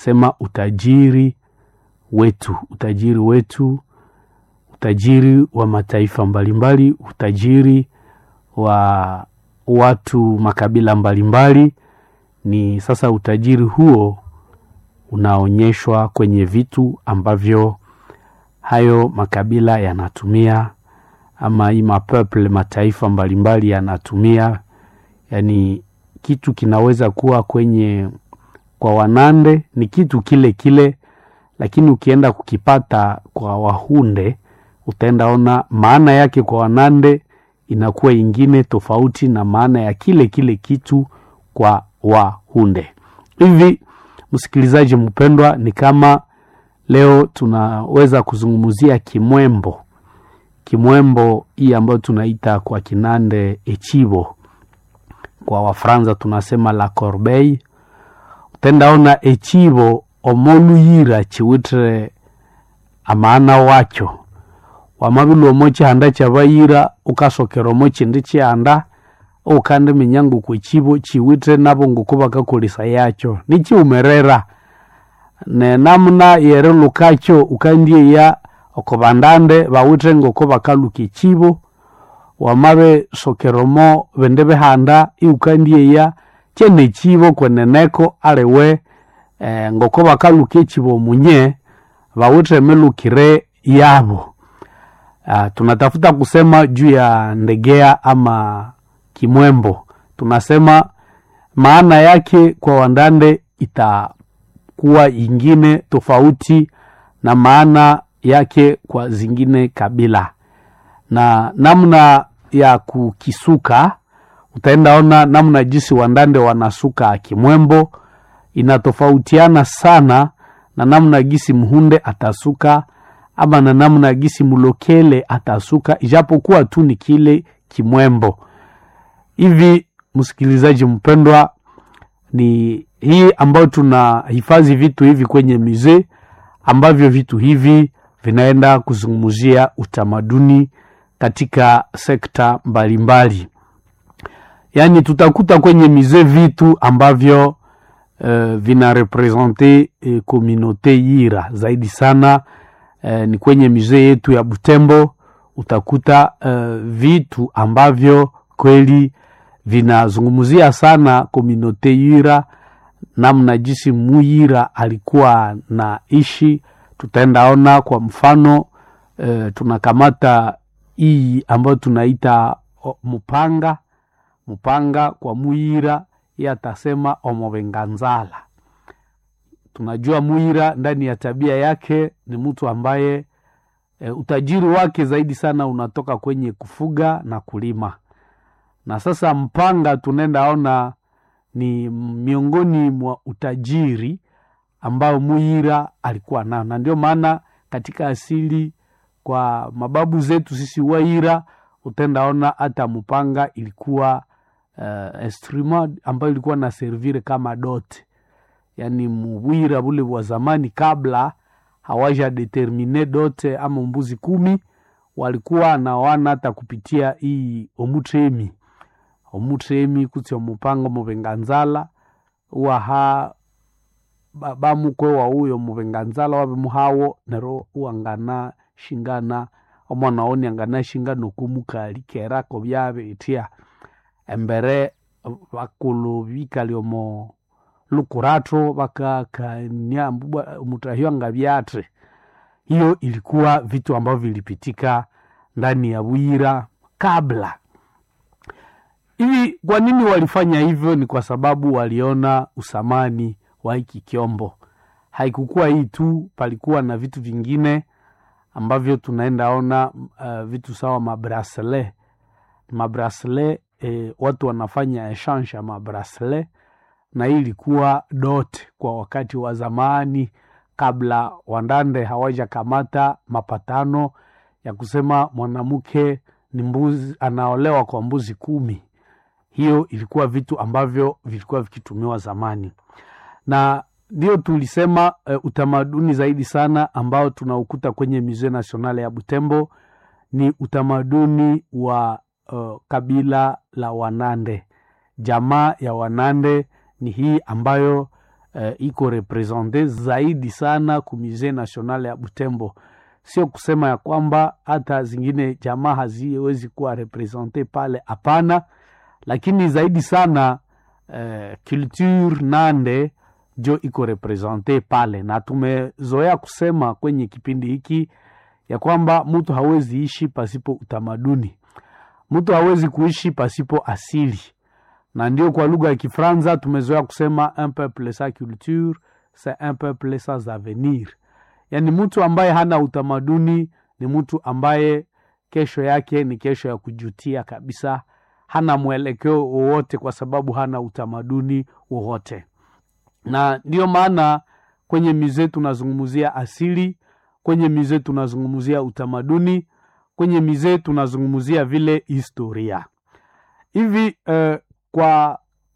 sema utajiri wetu, utajiri wetu, utajiri wa mataifa mbalimbali, utajiri wa watu makabila mbalimbali. Ni sasa utajiri huo unaonyeshwa kwenye vitu ambavyo hayo makabila yanatumia ama hii mapeple mataifa mbalimbali yanatumia. Yani kitu kinaweza kuwa kwenye kwa Wanande ni kitu kile kile, lakini ukienda kukipata kwa Wahunde utaenda ona maana yake kwa Wanande inakuwa ingine tofauti na maana ya kile kile kitu kwa Wahunde. Hivi msikilizaji mpendwa, ni kama leo tunaweza kuzungumzia kimwembo kimwembo hii ambayo tunaita kwa Kinande echibo, kwa Wafransa tunasema la corbeille. Utendaona echibo omoluyira chiwitire amaana wacho wamabili omo chihanda chabayira ukasokera omo chindi chihanda ukandi minyangu kwechibo chiwitire nabo nguko bakakolesa yacho nichiumerera nenamuna yerilukacho ukandieya oko bandande bawithe ngoko bakaluka echibo wamabe sokeromo bindi bihanda iukandieya chene echibo kweneneko aliwe eh, ngoko bakaluka echibo munye bawithe emilukire yabo. Uh, tunatafuta kusema juu ya ndegea ama kimwembo, tunasema maana yake kwa Wandande itakuwa ingine tofauti na maana yake kwa zingine kabila, na namna ya kukisuka utaenda ona namna jinsi Wandande wanasuka kimwembo inatofautiana sana na namna gisi Mhunde atasuka ama na namna gisi Mulokele atasuka, ijapokuwa tu ni kile kimwembo. Hivi msikilizaji mpendwa, ni hii ambayo tunahifadhi vitu hivi kwenye mizee ambavyo vitu hivi vinaenda kuzungumzia utamaduni katika sekta mbalimbali. Yaani tutakuta kwenye mizee vitu ambavyo uh, vina represente uh, komunote Yira zaidi sana. Uh, ni kwenye mizee yetu ya Butembo utakuta uh, vitu ambavyo kweli vinazungumzia sana komunote Yira, namna jinsi Muyira alikuwa na ishi tutaendaona kwa mfano e, tunakamata hii ambayo tunaita mupanga mupanga kwa Muyira, ye atasema omovenganzala. Tunajua Muyira ndani ya tabia yake ni mtu ambaye e, utajiri wake zaidi sana unatoka kwenye kufuga na kulima, na sasa mpanga tunaendaona ni miongoni mwa utajiri ambao Muyira alikuwa nao, na ndio maana katika asili kwa mababu zetu sisi Waira utendaona hata mpanga ilikuwa uh, instrument ambayo ilikuwa na servire kama dote, yani Muwira bule wa zamani kabla hawaja determine dote ama mbuzi kumi walikuwa nawana hata kupitia hii omutremi omutremi kutsi omupanga muvenganzala uwaha bamukwe wa uyo muvenganzala wabe muhawo nero uwangana shingana omwana oni angana shingana okumukali kerako byabe itya embere bakulu bikali omo lukurato bakakania mutahyo nga byatre hiyo ilikuwa vitu ambavyo vilipitika ndani ya Bwira kabla hivi. Kwa nini walifanya hivyo? Ni kwa sababu waliona usamani wa hiki kyombo. Haikukuwa hii tu, palikuwa na vitu vingine ambavyo tunaenda ona uh, vitu sawa mabrasle mabrasle eh, watu wanafanya exchange ya mabrasle, na hii ilikuwa dot kwa wakati wa zamani, kabla Wandande hawaja kamata mapatano ya kusema mwanamke ni mbuzi anaolewa kwa mbuzi kumi. Hiyo ilikuwa vitu ambavyo vilikuwa vikitumiwa zamani na ndio tulisema uh, utamaduni zaidi sana ambao tunaukuta kwenye Musee National ya Butembo ni utamaduni wa uh, kabila la Wanande. Jamaa ya Wanande ni hii ambayo eh, iko represente zaidi sana ku Musee National ya Butembo. Sio kusema ya kwamba hata zingine jamaa haziwezi kuwa represente pale, hapana, lakini zaidi sana eh, culture Nande jo iko represente pale, na tumezoea kusema kwenye kipindi hiki ya kwamba mtu hawezi ishi pasipo utamaduni, mtu hawezi kuishi pasipo asili, na ndio kwa lugha ya Kifaransa tumezoea kusema un peuple sans culture c'est un peuple sans avenir. Yaani mtu ambaye hana utamaduni ni mtu ambaye kesho yake ni kesho ya kujutia kabisa, hana mwelekeo wowote kwa sababu hana utamaduni wowote. Na ndiyo maana kwenye mizee tunazungumzia asili, kwenye mizee tunazungumzia utamaduni, kwenye mizee tunazungumzia vile historia hivi. Uh, kwa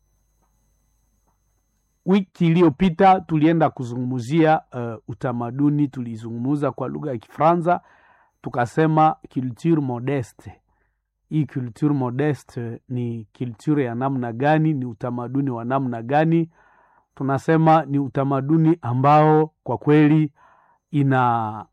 wiki iliyopita tulienda kuzungumzia uh, utamaduni, tulizungumuza kwa lugha ya Kifaransa tukasema culture modeste. Hii culture modeste ni culture ya namna gani? Ni utamaduni wa namna gani? Tunasema ni utamaduni ambao kwa kweli ina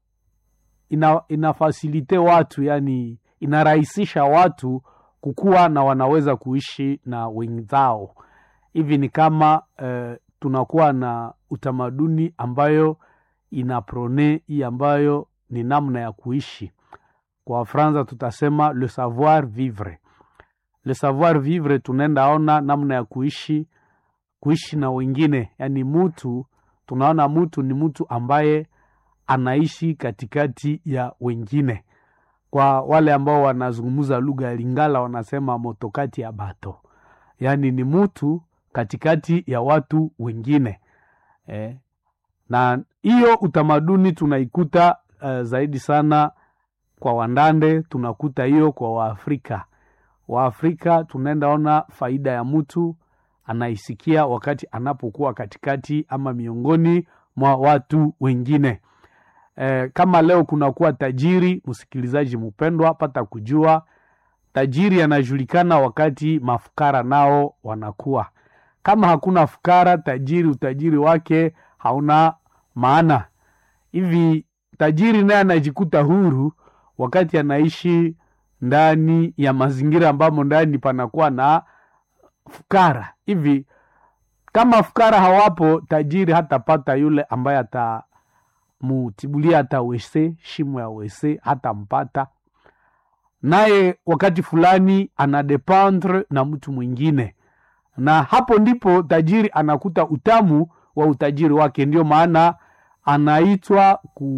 ina inafasilite watu, yani inarahisisha watu kukuwa na wanaweza kuishi na wenzao. Hivi ni kama uh, tunakuwa na utamaduni ambayo inaprone hii ambayo ni namna ya kuishi. Kwa Wafransa tutasema le savoir vivre. Le savoir vivre, tunaenda ona namna ya kuishi kuishi na wengine, yani mutu, tunaona mutu ni mtu ambaye anaishi katikati ya wengine. Kwa wale ambao wanazungumza lugha ya Lingala wanasema motokati ya bato, yaani ni mutu katikati ya watu wengine eh. Na hiyo utamaduni tunaikuta uh, zaidi sana kwa Wandande, tunakuta hiyo kwa Waafrika. Waafrika tunaenda ona faida ya mtu anaisikia wakati anapokuwa katikati ama miongoni mwa watu wengine. E, kama leo kunakuwa tajiri, msikilizaji mpendwa, pata kujua tajiri anajulikana wakati mafukara nao wanakuwa. Kama hakuna fukara, tajiri utajiri wake hauna maana. Hivi tajiri naye anajikuta huru wakati anaishi ndani ya mazingira ambamo ndani panakuwa na fukara. Hivi kama fukara hawapo, tajiri hatapata yule ambaye ata mutibulia hata wese shimo ya wese hata mpata naye, wakati fulani anadependre na mtu mwingine, na hapo ndipo tajiri anakuta utamu wa utajiri wake. Ndio maana anaitwa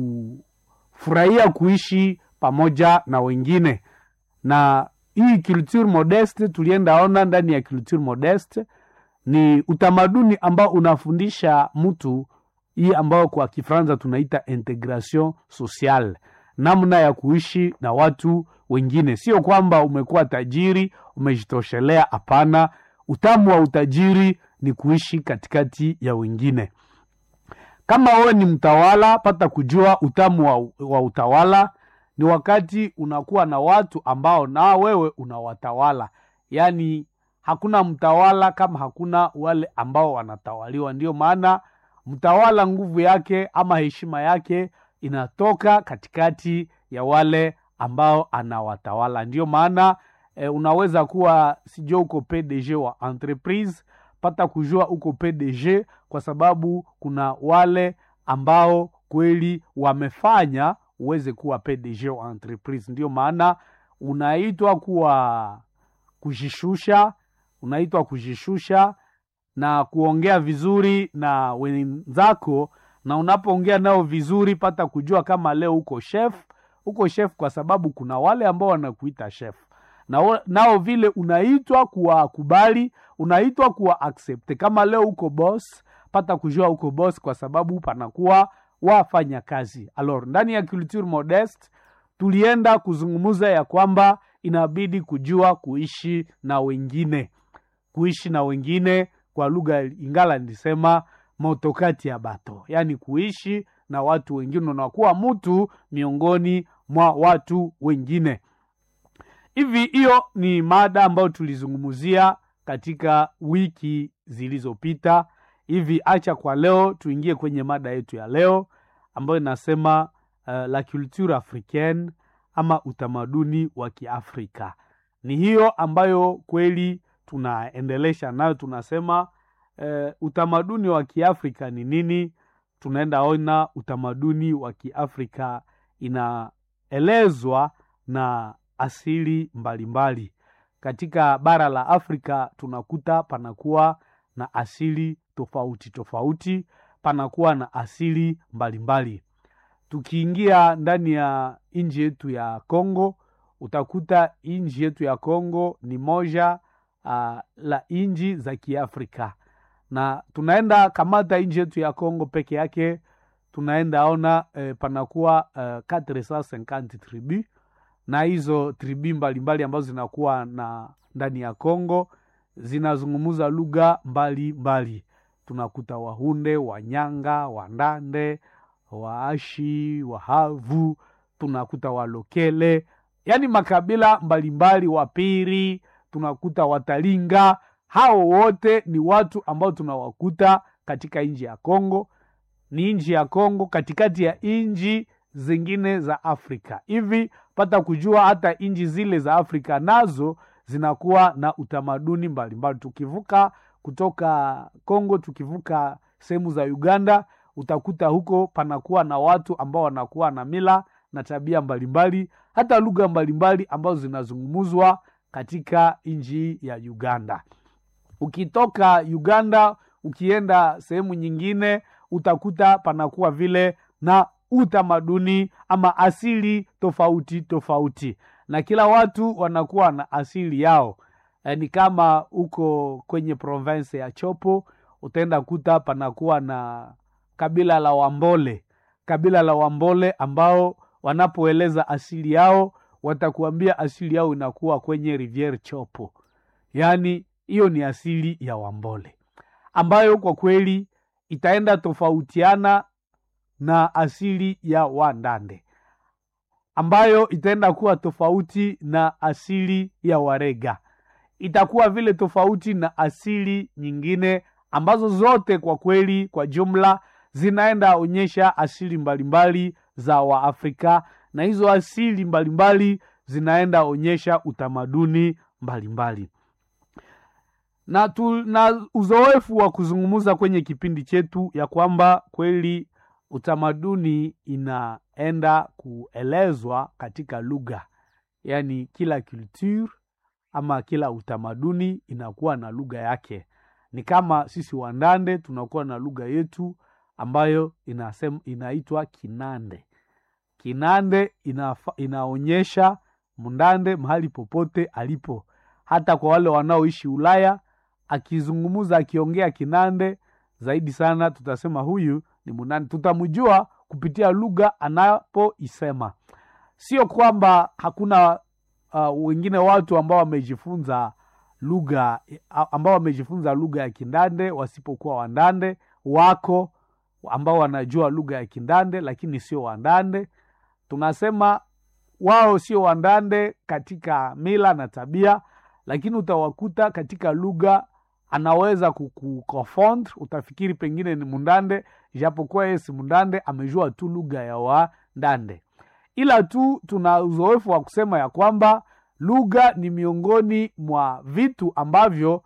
kufurahia kuishi pamoja na wengine. Na hii culture modeste tulienda ona ndani ya culture modeste ni utamaduni ambao unafundisha mtu hii ambayo kwa Kifaransa tunaita integration sociale, namna ya kuishi na watu wengine. Sio kwamba umekuwa tajiri umejitoshelea, hapana. Utamu wa utajiri ni kuishi katikati ya wengine. Kama wewe ni mtawala, pata kujua utamu wa, wa utawala ni wakati unakuwa na watu ambao na wewe unawatawala. Yaani hakuna mtawala kama hakuna wale ambao wanatawaliwa. Ndio maana mtawala nguvu yake ama heshima yake inatoka katikati ya wale ambao anawatawala. Ndio maana e, unaweza kuwa sijua uko PDG wa entreprise, pata kujua uko PDG kwa sababu kuna wale ambao kweli wamefanya uweze kuwa PDG wa entreprise. Ndio maana unaitwa kuwa kujishusha, unaitwa kujishusha na kuongea vizuri na wenzako, na unapoongea nao vizuri, pata kujua kama leo uko chef, uko chef kwa sababu kuna wale ambao wanakuita chef, na nao vile unaitwa kuwakubali, unaitwa kuwa accept. Kama leo uko boss, pata kujua uko boss kwa sababu panakuwa wafanya kazi. Alors, ndani ya culture modeste tulienda kuzungumza ya kwamba inabidi kujua kuishi na wengine, kuishi na wengine kwa lugha Ingala nilisema motokati ya bato, yaani kuishi na watu wengine, unakuwa mtu miongoni mwa watu wengine. Hivi hiyo ni mada ambayo tulizungumzia katika wiki zilizopita, hivi acha kwa leo tuingie kwenye mada yetu ya leo ambayo inasema uh, la culture africaine ama utamaduni wa kiafrika ni hiyo ambayo kweli tunaendelesha nayo tunasema uh, utamaduni wa kiafrika ni nini tunaenda ona utamaduni wa kiafrika inaelezwa na asili mbalimbali mbali. katika bara la afrika tunakuta panakuwa na asili tofauti tofauti panakuwa na asili mbalimbali mbali. tukiingia ndani ya nchi yetu ya congo utakuta nchi yetu ya congo ni moja uh, la nchi za kiafrika na tunaenda kamata nchi yetu ya congo peke yake tunaenda ona eh, panakuwa uh, 450 tribu na hizo tribi mbalimbali ambazo zinakuwa na ndani ya congo zinazungumuza lugha mbalimbali tunakuta wahunde wanyanga wandande waashi wahavu tunakuta walokele yaani makabila mbalimbali wapiri tunakuta watalinga hao wote ni watu ambao tunawakuta katika nchi ya congo ni nchi ya congo katikati ya nchi zingine za afrika hivi pata kujua hata nchi zile za afrika nazo zinakuwa na utamaduni mbalimbali mbali. tukivuka kutoka congo tukivuka sehemu za uganda utakuta huko panakuwa na watu ambao wanakuwa na mila na tabia mbalimbali mbali, hata lugha mbalimbali ambazo zinazungumzwa katika nchi ya uganda ukitoka uganda ukienda sehemu nyingine utakuta panakuwa vile na utamaduni ama asili tofauti tofauti na kila watu wanakuwa na asili yao e, ni kama huko kwenye province ya chopo utaenda kuta panakuwa na kabila la wambole kabila la wambole ambao wanapoeleza asili yao watakuambia asili yao inakuwa kwenye riviere chopo yaani hiyo ni asili ya wambole ambayo kwa kweli itaenda tofautiana na asili ya wandande ambayo itaenda kuwa tofauti na asili ya warega itakuwa vile tofauti na asili nyingine ambazo zote kwa kweli kwa jumla zinaenda onyesha asili mbalimbali mbali za waafrika na hizo asili mbalimbali mbali zinaenda onyesha utamaduni mbalimbali mbali. na, tu, na uzoefu wa kuzungumza kwenye kipindi chetu ya kwamba kweli utamaduni inaenda kuelezwa katika lugha yaani kila culture ama kila utamaduni inakuwa na lugha yake ni kama sisi wandande tunakuwa na lugha yetu ambayo inasem, inaitwa kinande kinande inafa, inaonyesha mndande mahali popote alipo hata kwa wale wanaoishi ulaya akizungumuza akiongea kinande zaidi sana tutasema huyu ni mundande tutamjua kupitia lugha anapoisema sio kwamba hakuna uh, wengine watu ambao wamejifunza lugha ambao wamejifunza lugha ya kindande wasipokuwa wandande wako ambao wanajua lugha ya kindande lakini sio wandande tunasema wao sio wandande katika mila na tabia lakini utawakuta katika lugha anaweza kukufond utafikiri pengine ni mundande japokuwa yeye si mundande amejua tu lugha ya wandande ila tu tuna uzoefu wa kusema ya kwamba lugha ni miongoni mwa vitu ambavyo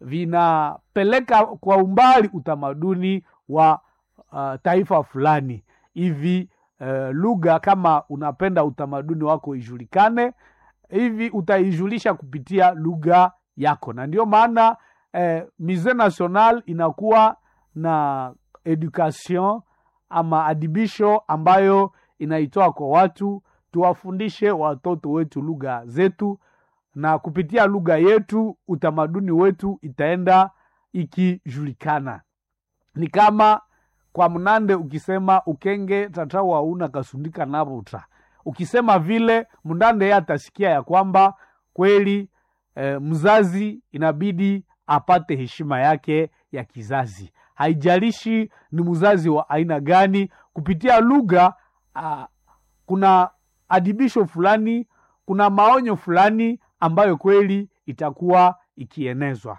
vinapeleka kwa umbali utamaduni wa uh, taifa fulani hivi uh, lugha kama unapenda utamaduni wako ijulikane hivi utaijulisha kupitia lugha yako na ndio maana eh, mise national inakuwa na education ama adibisho ambayo inaitoa kwa watu tuwafundishe watoto wetu lugha zetu na kupitia lugha yetu utamaduni wetu itaenda ikijulikana ni kama kwa mnande ukisema ukenge tatawa una kasundika naruta ukisema vile mndande ye atasikia ya kwamba kweli e, mzazi inabidi apate heshima yake ya kizazi haijalishi ni mzazi wa aina gani kupitia lugha uh, kuna adibisho fulani kuna maonyo fulani ambayo kweli itakuwa ikienezwa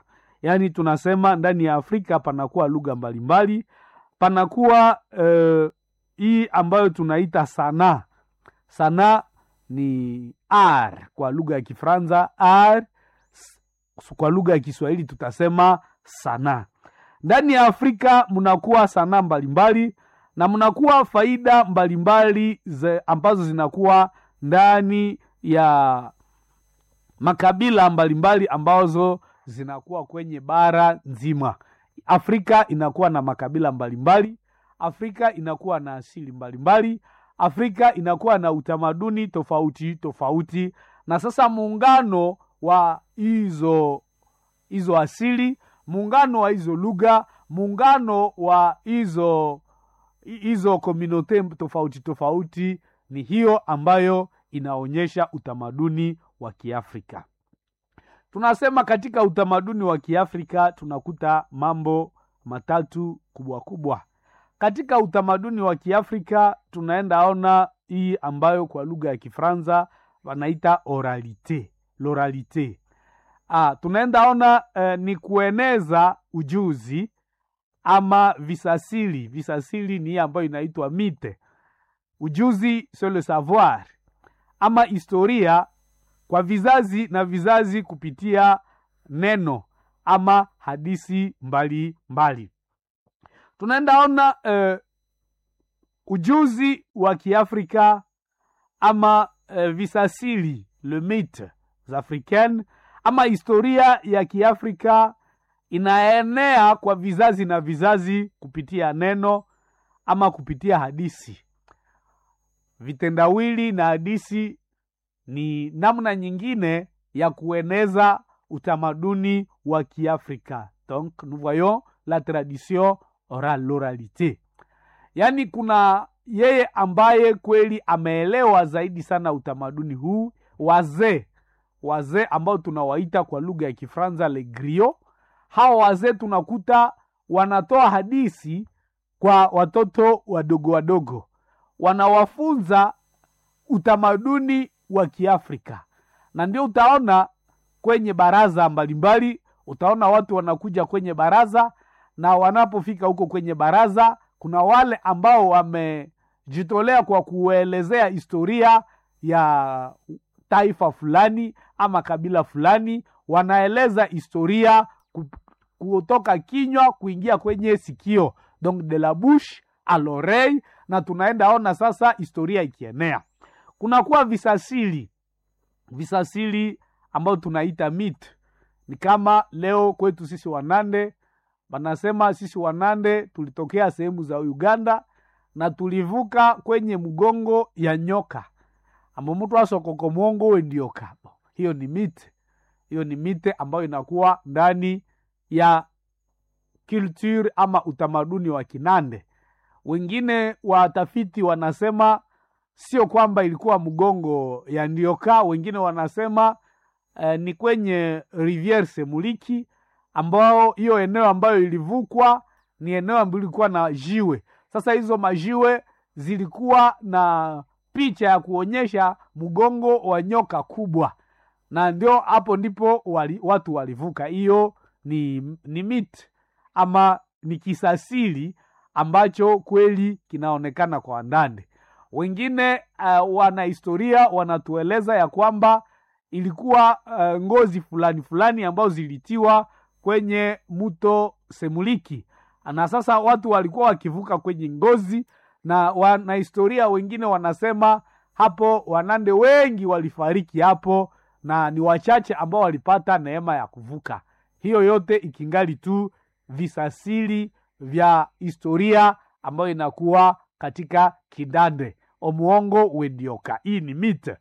yaani tunasema ndani ya afrika panakuwa lugha mbalimbali panakuwa eh, hii ambayo tunaita sanaa sanaa ni r kwa lugha ya kifransa r s- kwa lugha ya kiswahili tutasema sanaa ndani ya afrika mnakuwa sanaa mbalimbali na mnakuwa faida mbalimbali ze- ambazo zinakuwa ndani ya makabila mbalimbali ambazo zinakuwa kwenye bara nzima afrika inakuwa na makabila mbalimbali afrika inakuwa na asili mbalimbali afrika inakuwa na utamaduni tofauti tofauti na sasa muungano wa hizo hizo asili muungano wa hizo lugha muungano wa hizo hizo komunote tofauti tofauti ni hiyo ambayo inaonyesha utamaduni wa kiafrika tunasema katika utamaduni wa kiafrika tunakuta mambo matatu kubwa kubwa katika utamaduni wa kiafrika tunaenda ona hii ambayo kwa lugha ya kifransa wanaita oralite loralite ah, tunaenda ona eh, ni kueneza ujuzi ama visasili visasili ni hii ambayo inaitwa mite ujuzi c'est le savoir ama historia kwa vizazi na vizazi kupitia neno ama hadisi mbali mbali tunaenda ona eh, ujuzi wa kiafrika ama eh, visasili le mythe africaine ama historia ya kiafrika inaenea kwa vizazi na vizazi kupitia neno ama kupitia hadisi vitendawili na hadisi ni namna nyingine ya kueneza utamaduni wa kiafrika donc nous voyons la tradition orale l'oralité yaani kuna yeye ambaye kweli ameelewa zaidi sana utamaduni huu wazee wazee ambao tunawaita kwa lugha ya kifransa le grio hawa wazee tunakuta wanatoa hadisi kwa watoto wadogo wadogo wanawafunza utamaduni wa kiafrika na ndio utaona kwenye baraza mbalimbali utaona watu wanakuja kwenye baraza na wanapofika huko kwenye baraza kuna wale ambao wamejitolea kwa kuelezea historia ya taifa fulani ama kabila fulani wanaeleza historia ku- kutoka kinywa kuingia kwenye sikio donc de la bouche à l'oreille na tunaenda ona sasa historia ikienea kunakuwa visasili visasili ambayo tunaita mit ni kama leo kwetu sisi wanande wanasema sisi wanande tulitokea sehemu za uganda na tulivuka kwenye mgongo ya nyoka ambo mtu asokoko mwongo wendioka hiyo ni mite hiyo ni mite ambayo inakuwa ndani ya culture ama utamaduni wa kinande wengine watafiti wanasema sio kwamba ilikuwa mgongo ya ndioka wengine wanasema eh, ni kwenye riviere semuliki ambao hiyo eneo ambayo ilivukwa ni eneo ambayo ilikuwa na jiwe sasa hizo majiwe zilikuwa na picha ya kuonyesha mgongo wa nyoka kubwa na ndio hapo ndipo wali, watu walivuka hiyo ni, ni mit ama ni kisasili ambacho kweli kinaonekana kwa ndani wengine uh, wanahistoria wanatueleza ya kwamba ilikuwa uh, ngozi fulani fulani ambazo zilitiwa kwenye mto semuliki na sasa watu walikuwa wakivuka kwenye ngozi na wanahistoria wengine wanasema hapo wanande wengi walifariki hapo na ni wachache ambao walipata neema ya kuvuka hiyo yote ikingali tu visasili vya historia ambayo inakuwa katika kidande omuongo wendioka hii ni mite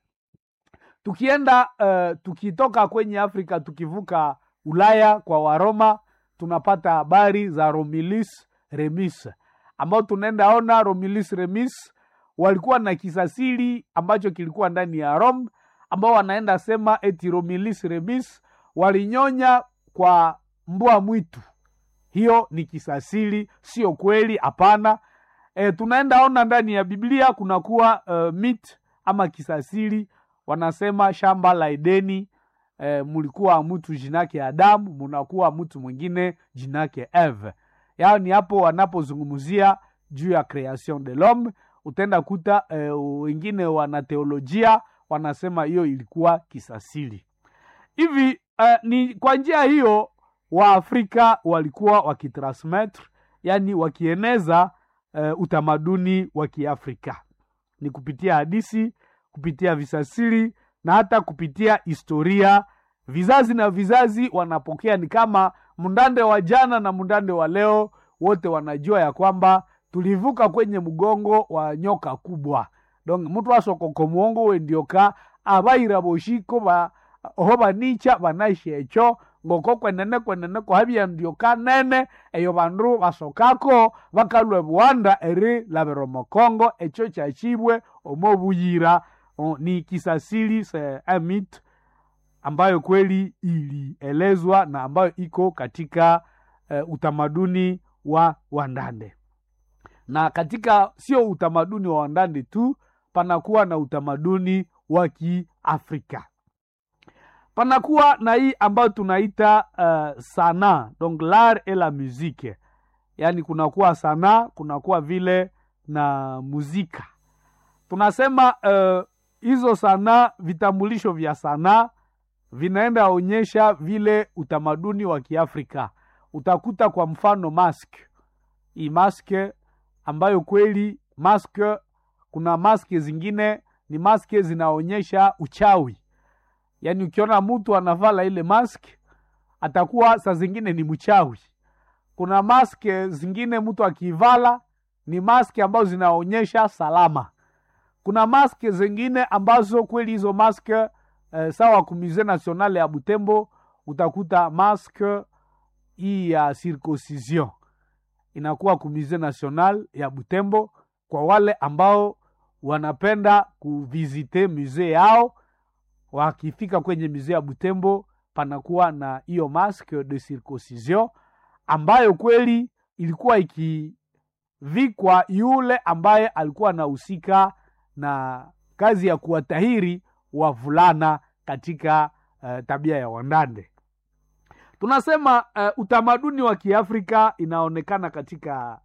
tukienda uh, tukitoka kwenye afrika tukivuka ulaya kwa waroma tunapata habari za romulus remus ambao tunaenda ona romulus remus walikuwa na kisasili ambacho kilikuwa ndani ya rome ambao wanaenda sema eti romulus remus walinyonya kwa mbwa mwitu hiyo ni kisasili sio kweli hapana e, tunaenda ona ndani ya biblia kunakuwa uh, mit ama kisasili wanasema shamba la edeni e, mulikuwa mtu jinake Adamu, munakuwa mtu mwingine jinake Eve. Yaani hapo wanapozungumzia juu ya creation de l'homme, utaenda kuta e, wengine wana teolojia wanasema hiyo ilikuwa kisasili hivi. E, ni kwa njia hiyo Waafrika walikuwa wakitransmettre, yani wakieneza e, utamaduni wa Kiafrika ni kupitia hadisi, kupitia visasili na hata kupitia historia. Vizazi na vizazi wanapokea, ni kama mndande wa jana na mndande wa leo, wote wanajua ya kwamba tulivuka kwenye mgongo wa nyoka kubwa. Donc mtu asokoko muongo wendioka abaira boshiko ba oho banicha banashecho ngoko kwenene kwenene kohabia ndioka nene eyo bandu basokako bakalwe buwanda eri labero mokongo echo chachibwe omo buyira o, ni kisasili se amit ambayo kweli ilielezwa na ambayo iko katika uh, utamaduni wa Wandande na katika sio utamaduni wa Wandande tu, panakuwa na utamaduni wa Kiafrika, panakuwa na hii ambayo tunaita uh, sanaa donc l'art et la musique, yaani kunakuwa sanaa, kunakuwa vile na muzika. Tunasema uh, hizo sanaa, vitambulisho vya sanaa vinaenda onyesha vile utamaduni wa Kiafrika. Utakuta kwa mfano mask, hii maske ambayo kweli maske, kuna maske zingine ni maske zinaonyesha uchawi, yaani ukiona mtu anavala ile mask atakuwa saa zingine ni mchawi. Kuna maske zingine mtu akivala ni maske ambazo zinaonyesha salama. Kuna maske zingine ambazo kweli hizo maske eh, sawa ku Musee National ya Butembo utakuta maske hii ya circoncision inakuwa ku Musee National ya Butembo kwa wale ambao wanapenda kuvizite musee yao. Wakifika kwenye musee ya Butembo, panakuwa na hiyo masque de circoncision ambayo kweli ilikuwa ikivikwa yule ambaye alikuwa anahusika na kazi ya kuwatahiri wavulana katika uh, tabia ya Wandande. Tunasema uh, utamaduni wa Kiafrika inaonekana katika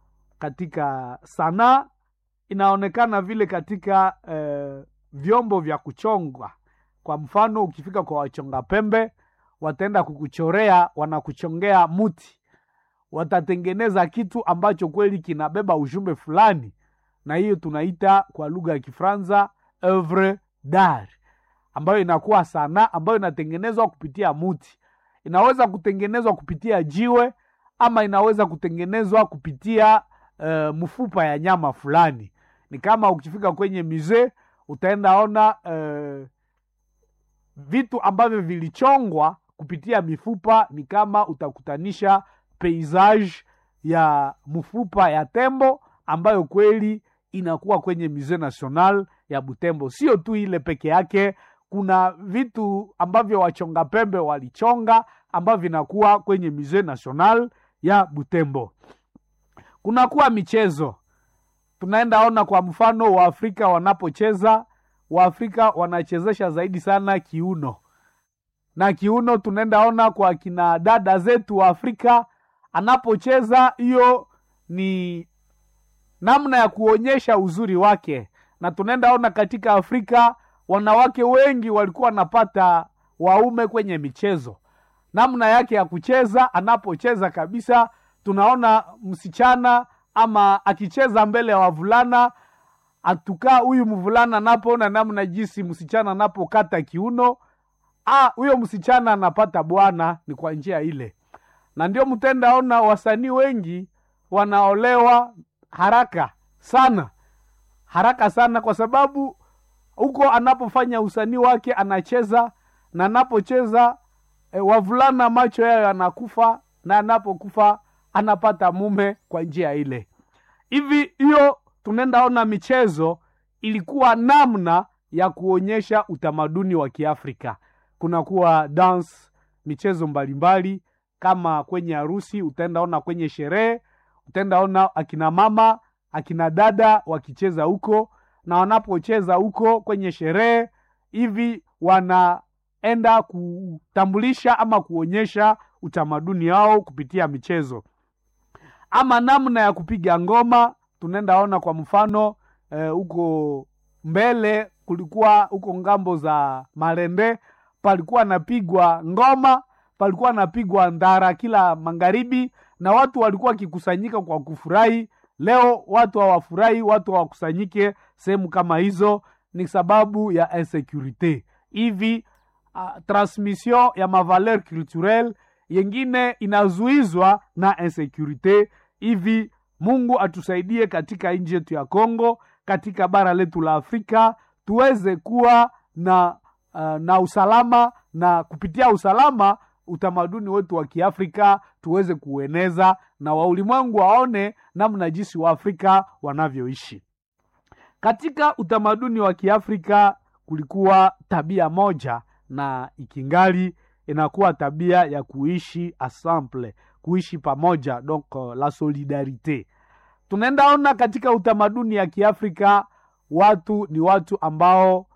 katika sanaa, inaonekana vile katika uh, vyombo vya kuchongwa. Kwa mfano, ukifika kwa wachonga pembe, wataenda kukuchorea, wanakuchongea muti, watatengeneza kitu ambacho kweli kinabeba ujumbe fulani, na hiyo tunaita kwa lugha ya Kifaransa oeuvre d'art, ambayo inakuwa sanaa ambayo inatengenezwa kupitia muti inaweza kutengenezwa kupitia jiwe ama inaweza kutengenezwa kupitia uh, mfupa ya nyama fulani. Ni kama ukifika kwenye musee utaenda ona uh, vitu ambavyo vilichongwa kupitia mifupa. Ni kama utakutanisha paysage ya mfupa ya tembo ambayo kweli inakuwa kwenye Musee National ya Butembo. Sio tu ile peke yake kuna vitu ambavyo wachonga pembe walichonga ambavyo vinakuwa kwenye Musee National ya Butembo. Kunakuwa michezo, tunaenda ona kwa mfano Waafrika wanapocheza, Waafrika wanachezesha zaidi sana kiuno, na kiuno tunaenda ona kwa kina dada zetu wa Afrika anapocheza, hiyo ni namna ya kuonyesha uzuri wake, na tunaenda ona katika Afrika wanawake wengi walikuwa wanapata waume kwenye michezo, namna yake ya kucheza. Anapocheza kabisa, tunaona msichana ama akicheza mbele ya wavulana, atukaa huyu mvulana anapoona namna jinsi msichana anapokata kiuno, ah, huyo msichana anapata bwana, ni kwa njia ile. Na ndio mtendaona wasanii wengi wanaolewa haraka sana, haraka sana, kwa sababu huko anapofanya usanii wake anacheza na anapocheza e, wavulana macho yao yanakufa, na anapokufa anapata mume kwa njia ile. Hivi hiyo tunaenda ona michezo ilikuwa namna ya kuonyesha utamaduni wa Kiafrika. Kunakuwa dance, michezo mbalimbali, kama kwenye harusi utaenda ona, kwenye sherehe utaenda ona akina mama akina dada wakicheza huko na wanapocheza huko kwenye sherehe hivi wanaenda kutambulisha ama kuonyesha utamaduni wao kupitia michezo ama namna ya kupiga ngoma tunaenda ona kwa mfano huko eh, mbele kulikuwa huko ngambo za marende palikuwa napigwa ngoma palikuwa napigwa ndara kila magharibi na watu walikuwa wakikusanyika kwa kufurahi leo watu hawafurahi watu hawakusanyike sehemu kama hizo ni sababu ya insecurite hivi uh, transmission ya mavaleur culturel yengine inazuizwa na insecurite hivi mungu atusaidie katika nchi yetu ya congo katika bara letu la afrika tuweze kuwa na uh, na usalama na kupitia usalama utamaduni wetu wa kiafrika tuweze kueneza na waulimwengu waone namna jinsi waafrika wanavyoishi katika utamaduni wa kiafrika kulikuwa tabia moja na ikingali inakuwa tabia ya kuishi ensemble kuishi pamoja donc la solidarite tunaenda ona katika utamaduni ya kiafrika watu ni watu ambao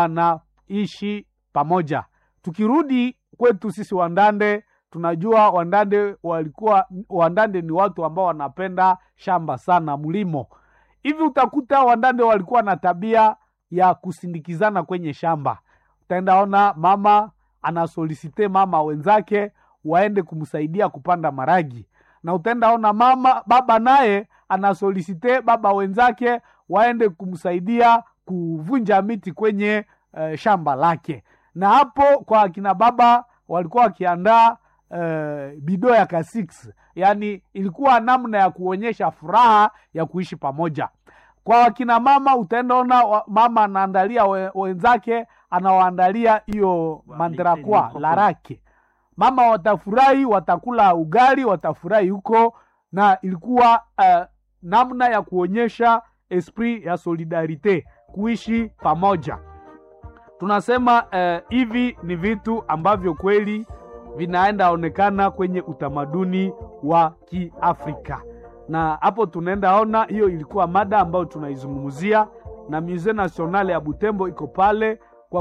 wanaishi pamoja tukirudi kwetu sisi wandande tunajua wandande walikuwa wandande ni watu ambao wanapenda shamba sana mlimo hivi utakuta wandande walikuwa na tabia ya kusindikizana kwenye shamba utaenda ona mama anasolisite mama wenzake waende kumsaidia kupanda maragi na utaenda ona mama baba naye anasolisite baba wenzake waende kumsaidia kuvunja miti kwenye uh, shamba lake na hapo kwa akina baba walikuwa wakiandaa uh, bido ya kasix yaani ilikuwa namna ya kuonyesha furaha ya kuishi pamoja kwa wakina mama utaendaona mama anaandalia we, wenzake anawaandalia hiyo mandrakwa larake mama watafurahi watakula ugali watafurahi huko na ilikuwa uh, namna ya kuonyesha esprit ya solidarite kuishi pamoja tunasema uh, hivi ni vitu ambavyo kweli vinaenda onekana kwenye utamaduni wa kiafrika na hapo tunaenda ona hiyo ilikuwa mada ambayo tunaizungumzia na musee national ya butembo iko pale kwa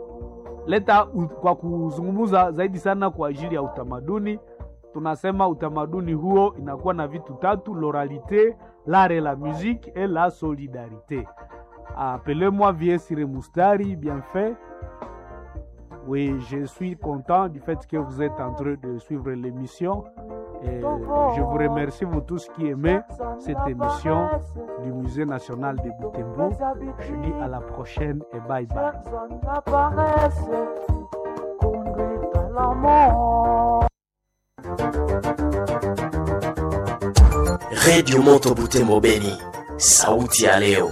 kuleta kwa kuzungumza zaidi sana kwa ajili ya utamaduni tunasema utamaduni huo inakuwa na vitu tatu l'oralité l'art et la musique et la solidarité appelez-moi viesire mustari bien fait oui je suis content du fait que vous êtes en train de suivre l'émission et je vous remercie vous tous qui aimez cette émission du musée national de Butembo je dis à la prochaine et bye bye redio moto butembo beni sauti ya leo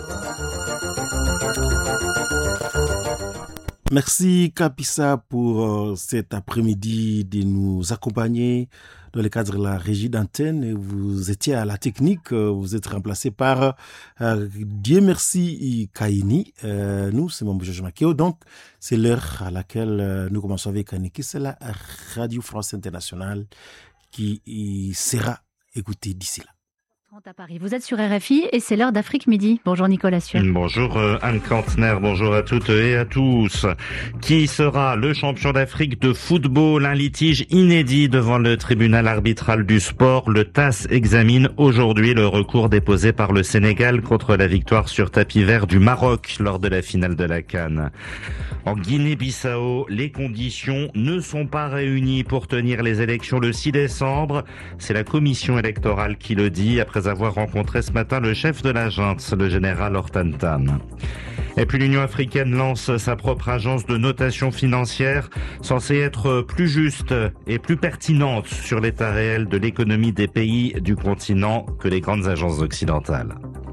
Merci Kapissa pour euh, cet après-midi de nous accompagner dans le cadre de la régie d'antenne. Vous étiez à la technique, euh, vous êtes remplacé par euh, Dieu merci Kaini. nous, c'est mon Georges Makeo. Donc, c'est l'heure à laquelle nous commençons avec Aniki. C'est la Radio France Internationale qui sera écoutée d'ici là à Paris. Vous êtes sur RFI et c'est l'heure d'Afrique Midi. Bonjour Nicolas Sueur. Bonjour Anne Kantner, bonjour à toutes et à tous. Qui sera le champion d'Afrique de football Un litige inédit devant le tribunal arbitral du sport. Le TAS examine aujourd'hui le recours déposé par le Sénégal contre la victoire sur tapis vert du Maroc lors de la finale de la Cannes. En Guinée-Bissau, les conditions ne sont pas réunies pour tenir les élections le 6 décembre. C'est la commission électorale qui le dit après avoir rencontré ce matin le chef de la junte, le général Hortantan. Et puis l'Union africaine lance sa propre agence de notation financière censée être plus juste et plus pertinente sur l'état réel de l'économie des pays du continent que les grandes agences occidentales.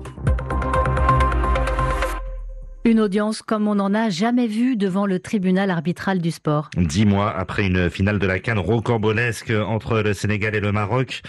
Une audience comme on n'en a jamais vu devant le tribunal arbitral du sport. Dix mois après une finale de la Cannes rocambolesque entre le Sénégal et le Maroc,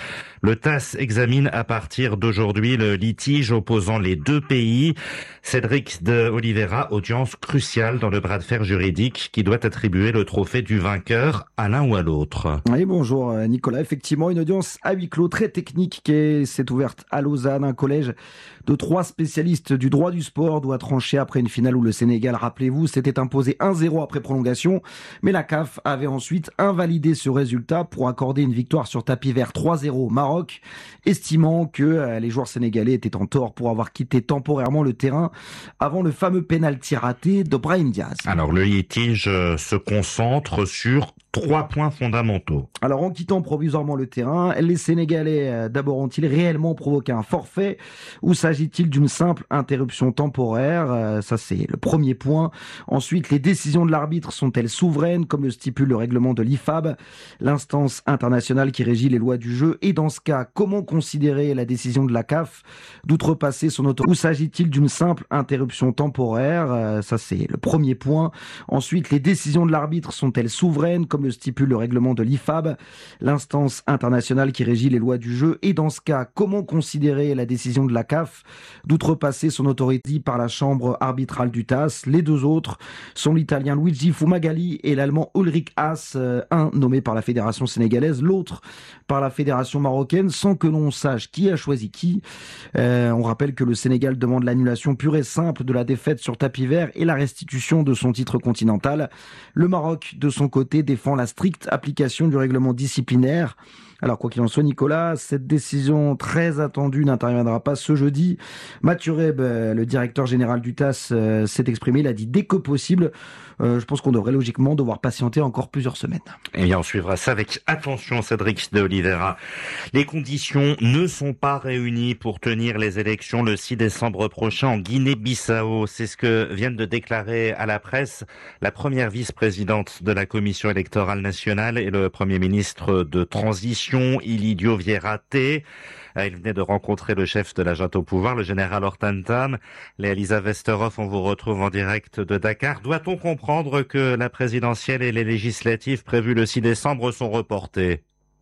Le TAS examine à partir d'aujourd'hui le litige opposant les deux pays. Cédric de Oliveira, audience cruciale dans le bras de fer juridique qui doit attribuer le trophée du vainqueur à l'un ou à l'autre. Oui, bonjour euh, Nicolas. Effectivement, une audience à huis clos très technique qui s'est ouverte à Lausanne. Un collège de trois spécialistes du droit du sport doit trancher après une finale où le Sénégal, rappelez-vous, s'était imposé 1-0 après prolongation. Mais la CAF avait ensuite invalidé ce résultat pour accorder une victoire sur tapis vert 3-0 au Maroc, estimant que euh, les joueurs sénégalais étaient en tort pour avoir quitté temporairement le terrain avant le fameux pénalty raté de Brahim Diaz. Alors le litige euh, se concentre sur trois points fondamentaux. Alors en quittant provisoirement le terrain, les Sénégalais euh, d'abord ont-ils réellement provoqué un forfait ou s'agit-il d'une simple interruption temporaire euh, Ça c'est le premier point. Ensuite, les décisions de l'arbitre sont-elles souveraines comme le stipule le règlement de l'IFAB, l'instance internationale qui régit les lois du jeu Et dans ce cas, comment considérer la décision de la CAF d'outrepasser son autorité Ou s'agit-il d'une simple interruption temporaire euh, Ça c'est le premier point. Ensuite, les décisions de l'arbitre sont-elles souveraines comme le stipule le règlement de l'IFAB, l'instance internationale qui régit les lois du jeu. Et dans ce cas, comment considérer la décision de la CAF d'outrepasser son autorité par la chambre arbitrale du TAS Les deux autres sont l'italien Luigi Fumagalli et l'allemand Ulrich Haas, euh, un nommé par la fédération sénégalaise, l'autre par la fédération marocaine, sans que l'on sache qui a choisi qui. Euh, on rappelle que le Sénégal demande l'annulation pure et simple de la défaite sur tapis vert et la restitution de son titre continental. Le Maroc, de son côté, défend la stricte application du règlement disciplinaire. Alors quoi qu'il en soit, Nicolas, cette décision très attendue n'interviendra pas ce jeudi. Mathieu Reb, euh, le directeur général du TAS, euh, s'est exprimé, il a dit dès que possible. Euh, je pense qu'on devrait logiquement devoir patienter encore plusieurs semaines. Eh bien, on suivra ça avec attention, Cédric de Oliveira. Les conditions ne sont pas réunies pour tenir les élections le 6 décembre prochain en Guinée-Bissau. C'est ce que viennent de déclarer à la presse la première vice-présidente de la Commission électorale nationale et le premier ministre de transition, Ilidio Vierate. Il venait de rencontrer le chef de la junte au pouvoir, le général Hortantam. Léa-Lisa Westerhoff, on vous retrouve en direct de Dakar. Doit-on comprendre que la présidentielle et les législatives prévues le 6 décembre sont reportées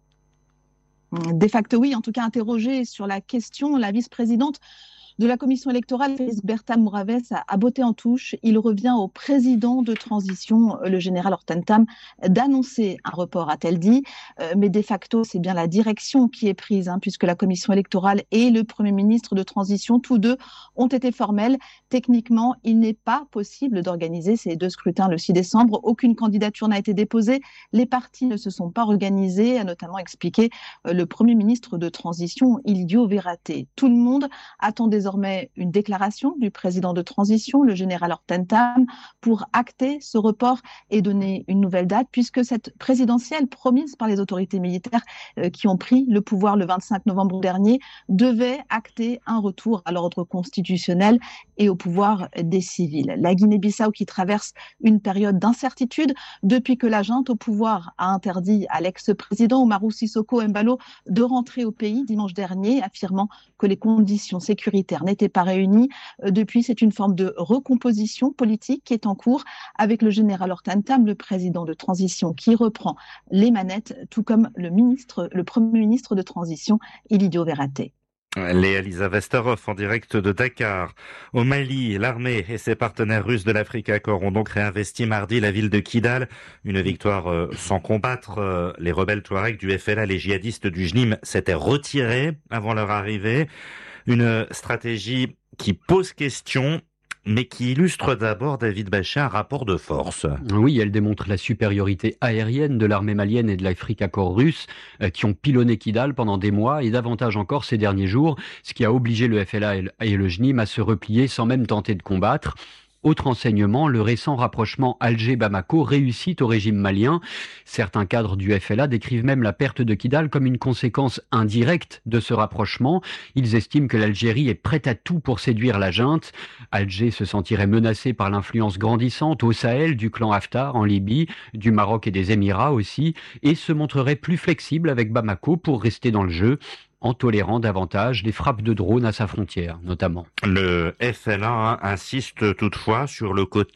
De facto, oui. En tout cas, interrogée sur la question, la vice-présidente de la commission électorale, Félix Berta Mouraves a, a botté en touche. Il revient au président de transition, le général Hortentam, d'annoncer un report, a-t-elle dit. Euh, mais de facto, c'est bien la direction qui est prise, hein, puisque la commission électorale et le premier ministre de transition, tous deux, ont été formels. Techniquement, il n'est pas possible d'organiser ces deux scrutins le 6 décembre. Aucune candidature n'a été déposée. Les partis ne se sont pas organisés, a notamment expliqué euh, le premier ministre de transition, Ildio Verraté. Tout le monde attend désormais une déclaration du président de transition, le général Hortentam, pour acter ce report et donner une nouvelle date, puisque cette présidentielle promise par les autorités militaires euh, qui ont pris le pouvoir le 25 novembre dernier devait acter un retour à l'ordre constitutionnel et au pouvoir des civils. La Guinée-Bissau qui traverse une période d'incertitude depuis que la junte au pouvoir a interdit à l'ex-président Omarou Sissoko Mbalo de rentrer au pays dimanche dernier, affirmant que les conditions sécuritaires n'étaient pas réunies. Depuis, c'est une forme de recomposition politique qui est en cours avec le général Hortantam, le président de transition, qui reprend les manettes, tout comme le ministre, le premier ministre de transition, Ilidio Verraté. Léa Lisa Westerhoff en direct de Dakar. Au Mali, l'armée et ses partenaires russes de l'Afrique Accord ont donc réinvesti mardi la ville de Kidal. Une victoire euh, sans combattre. Euh, les rebelles Touaregs du FLA, les djihadistes du JNIM, s'étaient retirés avant leur arrivée. Une stratégie qui pose question mais qui illustre d'abord, David Bachet, un rapport de force. Oui, elle démontre la supériorité aérienne de l'armée malienne et de l'Afrique Accord russe, euh, qui ont pilonné Kidal pendant des mois, et davantage encore ces derniers jours, ce qui a obligé le FLA et le JNIM à se replier sans même tenter de combattre. Autre enseignement, le récent rapprochement Alger-Bamako réussit au régime malien. Certains cadres du FLA décrivent même la perte de Kidal comme une conséquence indirecte de ce rapprochement. Ils estiment que l'Algérie est prête à tout pour séduire la junte. Alger se sentirait menacé par l'influence grandissante au Sahel du clan Haftar en Libye, du Maroc et des Émirats aussi, et se montrerait plus flexible avec Bamako pour rester dans le jeu en tolérant davantage les frappes de drones à sa frontière, notamment. Le FLA insiste toutefois sur le côté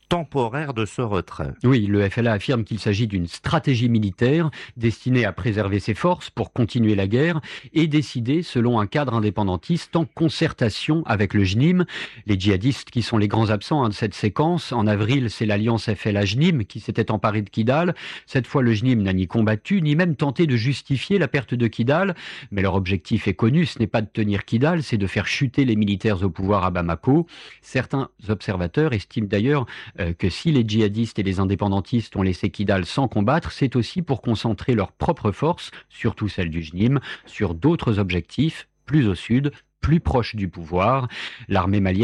temporaire de ce retrait. Oui, le FLA affirme qu'il s'agit d'une stratégie militaire destinée à préserver ses forces pour continuer la guerre et décidée selon un cadre indépendantiste en concertation avec le JNIM. Les djihadistes qui sont les grands absents hein, de cette séquence, en avril, c'est l'alliance FLA-JNIM qui s'était emparée de Kidal. Cette fois, le JNIM n'a ni combattu, ni même tenté de justifier la perte de Kidal. Mais leur objectif est connu, ce n'est pas de tenir Kidal, c'est de faire chuter les militaires au pouvoir à Bamako. Certains observateurs estiment d'ailleurs euh, que si les djihadistes et les indépendantistes ont laissé Kidal sans combattre, c'est aussi pour concentrer leurs propres forces, surtout celles du JNIM, sur d'autres objectifs, plus au sud, plus proches du pouvoir. L'armée malienne